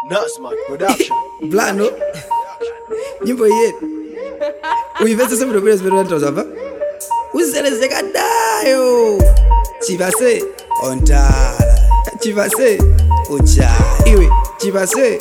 Nutsmart Production. Blano nyimbo yetu uivese semudobwera zimene tozamva uzelezeka dayo chivase ontala chivase ucha iwe chivase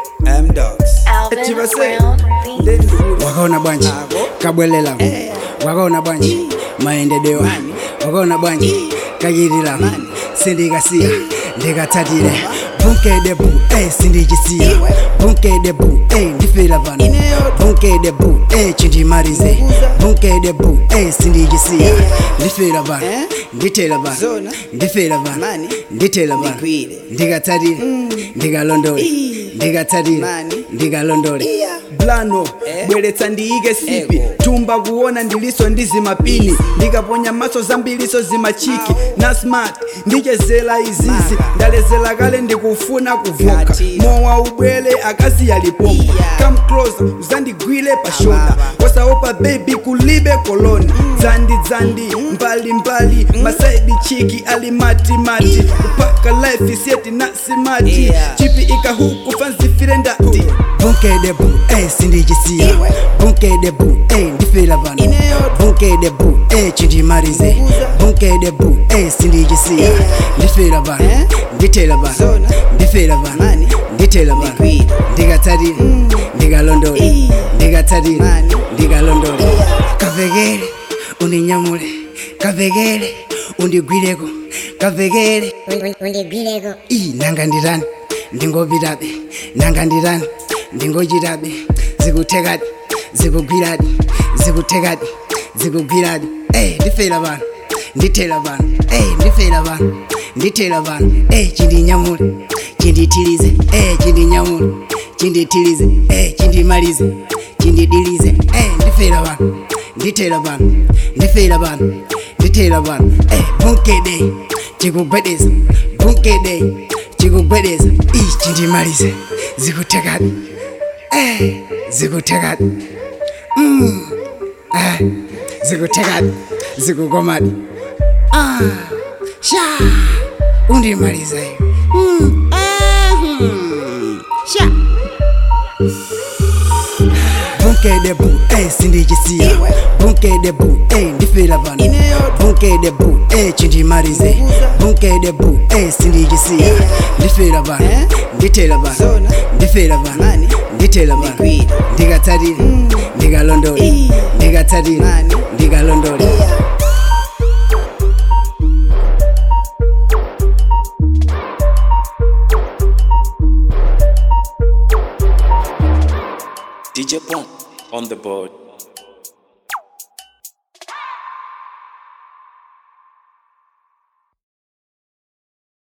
mdogs Alvin chivase Brown Beats. ndendikulu wakaona bwanji kabwelela wakaona bwanji maendedewa wakaona bwanji kachitila sindikasiya ndikatsatire bunkedebu ey sindichisiya bunkedebu ey ndifera pano bunkedebu ey chindimalize bunkedebu ey sindichisiya ndifera pano ndithera pano Zona. ndifera pano Mani. ndithera pano Ndigwire. ndikatsatire ndikalandole ndikatsatire Mani. ndikalondole blano bweretsa ndiyike sipi Ego. tumba kuona ndiliso ndi zimapini ndikaponya maso zambiliso zimachiki na smart ndichezela izizi ndalezela kale ndikufuna kuvuka Ngati. mowa ubwele akazi yalipompa Iya. come closer uzandigwile pa shoulder wasaopa baby kulibe koloni dzandi dzandi mbali mbali masaidi chiki ali mati mati kupaka life isiyeti nasimati Yeah. chipi ikahuku fanzifire ndati bunkedebu ey sindichisiya bunkedebu ey ndifera pano bunkedebu ey chindimalize bunkedebu ey sindichisiya ndifera pano ndithera pano Zona. ndifera pano Mani. ndithera pano Ndigwire. ndikatsatire ndikalondole ndikatsatire Mani. ndikalondole kavekele undinyamule kavekele undigwireko kavekele undigwireko iyi nanga ndirani ndingopitabe nanga ndirani ndingochitabe zikuthekadi zikugwiradi zikuthekadi zikugwiradi ey ndifera pano ndithera pano ey ndifera pano ndithera pano ey chindinyamule chindithilize ey chindinyamule chindithilize ey chindimalize chindidilize ey ndifera pano ndithera pano ndifera pano ndithera pano ey bunkede chikugwedeza bunkede chikugwedeza ichi chindimalize zikuthekadi eh zikuthekadi mm eh zikuthekadi zikukomadi ah sha undimaliza hiyo mm eh hmm. sha bunkedebu ey sindichisiya bunkedebu ey ndifera pano bunkedebu ey chindimalize bunkedebu ey sindichisiya ndifera pano ndithera pano Zona. ndifera pano Mani. ndithera pano Ndigwire. ndikatsatire ndikalondole ndikatsatire Mani. ndikalondole DJ Pump on the board.